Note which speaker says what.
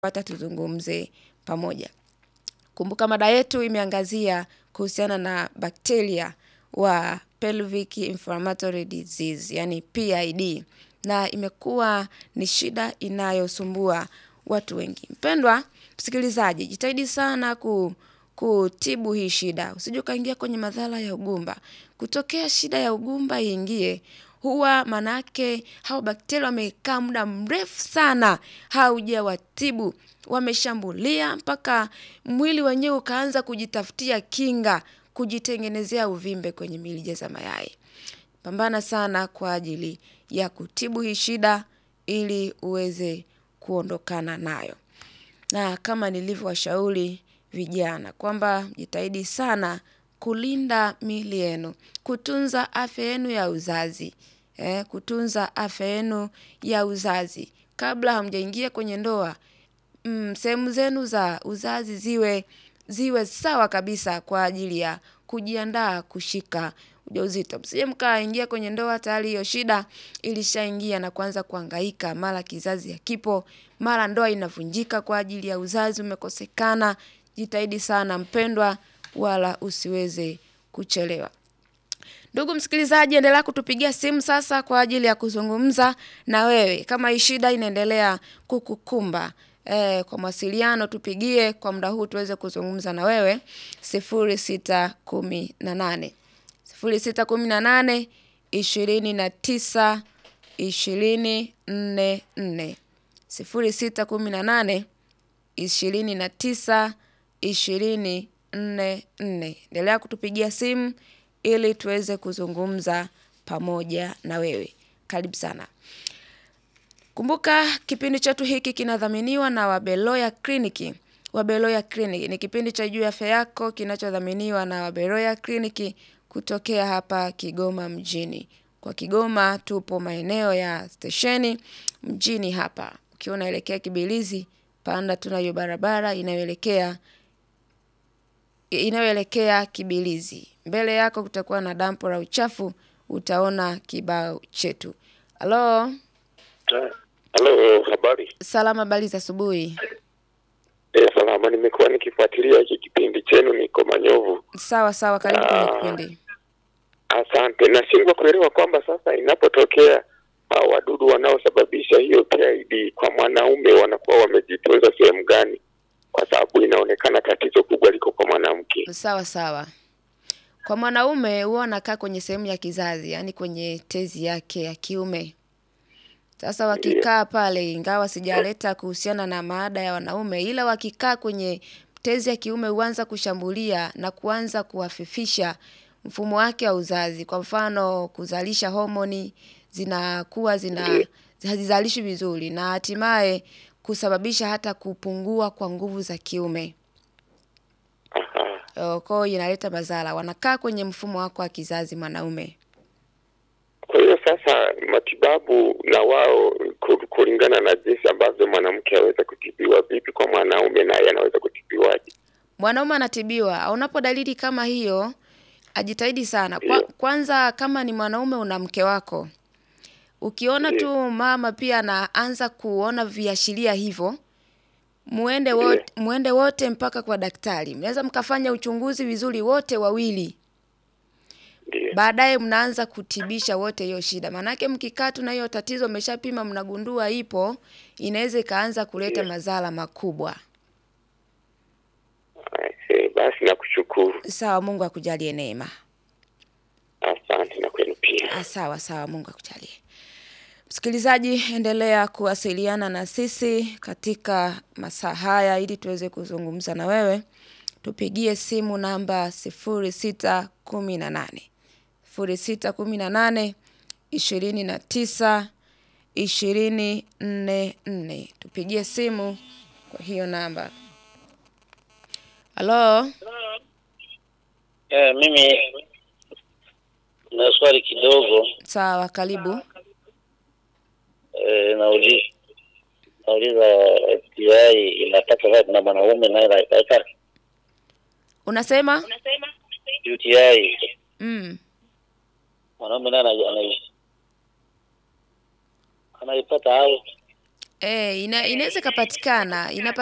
Speaker 1: pata tuzungumze pamoja. Kumbuka mada yetu imeangazia kuhusiana na bakteria wa pelvic inflammatory disease, yani PID, na imekuwa ni shida inayosumbua watu wengi. Mpendwa msikilizaji, jitahidi sana ku, kutibu hii shida. Usije ukaingia kwenye madhara ya ugumba. Kutokea shida ya ugumba iingie, huwa manake hao bakteria wamekaa muda mrefu sana haujawatibu, wameshambulia mpaka mwili wenyewe ukaanza kujitafutia kinga, kujitengenezea uvimbe kwenye mirija za mayai. Pambana sana kwa ajili ya kutibu hii shida ili uweze kuondokana nayo. Na kama nilivyowashauri vijana kwamba jitahidi sana kulinda miili yenu, kutunza afya yenu ya uzazi, eh, kutunza afya yenu ya uzazi. Kabla hamjaingia kwenye ndoa, mm, sehemu zenu za uzazi ziwe ziwe sawa kabisa kwa ajili ya kujiandaa kushika ujauzito. Msije mkaingia kwenye ndoa tayari hiyo shida ilishaingia na kuanza kuhangaika, mara kizazi hakipo, mara ndoa inavunjika kwa ajili ya uzazi umekosekana. Jitahidi sana mpendwa, wala usiweze kuchelewa. Ndugu msikilizaji, endelea kutupigia simu sasa kwa ajili ya kuzungumza na wewe kama hii shida inaendelea kukukumba. E, kwa mawasiliano tupigie kwa muda huu tuweze kuzungumza na wewe sifuri sita kumi na nane sifuri sita kumi na nane ishirini na tisa ishirini nne nne sifuri sita kumi na nane ishirini na tisa ishirini nne nne. Endelea kutupigia simu ili tuweze kuzungumza pamoja na wewe. Karibu sana. Kumbuka kipindi chetu hiki kinadhaminiwa na Wabeloya Kliniki. Wabeloya Kliniki ni kipindi cha juu ya afya yako kinachodhaminiwa na Wabeloya Kliniki kutokea hapa Kigoma mjini. Kwa Kigoma tupo maeneo ya stesheni mjini hapa. Ukiwa unaelekea Kibilizi, panda tunayo barabara inayoelekea inayoelekea Kibilizi. Mbele yako kutakuwa na dampo la uchafu, utaona kibao chetu. Halo,
Speaker 2: Halo, habari?
Speaker 1: salama, habari za asubuhi.
Speaker 2: Eh, salama. Nimekuwa nikifuatilia hiki kipindi chenu, niko Manyovu.
Speaker 1: Sawa sawa, karibu kwenye
Speaker 2: Ah.
Speaker 1: kipindi.
Speaker 2: Asante. Nashindwa kuelewa kwamba sasa inapotokea hao wadudu wanaosababisha hiyo PID kwa mwanaume wanakuwa wamejitunza sehemu gani, kwa sababu inaonekana tatizo kubwa liko kwa mwanamke.
Speaker 1: Sawa sawa. Kwa mwanaume huwa anakaa kwenye sehemu ya kizazi, yaani kwenye tezi yake ya kiume. Sasa wakikaa pale, ingawa sijaleta kuhusiana na maada ya wanaume, ila wakikaa kwenye tezi ya kiume huanza kushambulia na kuanza kuhafifisha mfumo wake wa uzazi. Kwa mfano, kuzalisha homoni zinakuwa zina hazizalishi vizuri na hatimaye kusababisha hata kupungua kwa nguvu za kiume.
Speaker 2: Aha.
Speaker 1: Oh, Kwa hiyo inaleta madhara. Wanakaa kwenye mfumo wako wa kizazi mwanaume.
Speaker 2: Kwa hiyo sasa matibabu na wao ku- kulingana na jinsi ambavyo mwanamke aweza kutibiwa vipi, kwa mwanaume naye anaweza kutibiwaje?
Speaker 1: Mwanaume anatibiwa. Unapo dalili kama hiyo, ajitahidi sana. Kwa,
Speaker 2: Ndio.
Speaker 1: kwanza kama ni mwanaume una mke wako. Ukiona
Speaker 2: Ndio.
Speaker 1: tu mama pia anaanza kuona viashiria hivyo, muende
Speaker 2: Ndio.
Speaker 1: wote, muende wote mpaka kwa daktari. Mnaweza mkafanya uchunguzi vizuri wote wawili.
Speaker 2: Ndio.
Speaker 1: Baadaye mnaanza kutibisha wote hiyo shida. Maanake mkikaa tu na hiyo tatizo mmeshapima mnagundua ipo, inaweza ikaanza kuleta
Speaker 2: Ndio.
Speaker 1: madhara makubwa.
Speaker 2: Eh, Basi nakushukuru,
Speaker 1: Sawa, Mungu akujalie neema.
Speaker 2: asante na kwenu pia.
Speaker 1: Ah, Sawa sawa, Mungu akujalie. Msikilizaji, endelea kuwasiliana na sisi katika masaa haya ili tuweze kuzungumza na wewe. Tupigie simu namba sifuri sita kumi na nane sifuri sita kumi na nane ishirini na tisa ishirini nne nne. Tupigie simu kwa hiyo namba. Halo,
Speaker 3: Eh, mimi na swali kidogo
Speaker 1: sawa, karibu.
Speaker 3: eh, nauliza nauliza FDI inapata wapi na mwanaume naye naipata
Speaker 1: Unasema?
Speaker 3: UTI
Speaker 1: Mm.
Speaker 3: mwanaume naye ana- ana- anaipata au
Speaker 1: Eh, ina, inaweza ikapatikana inapa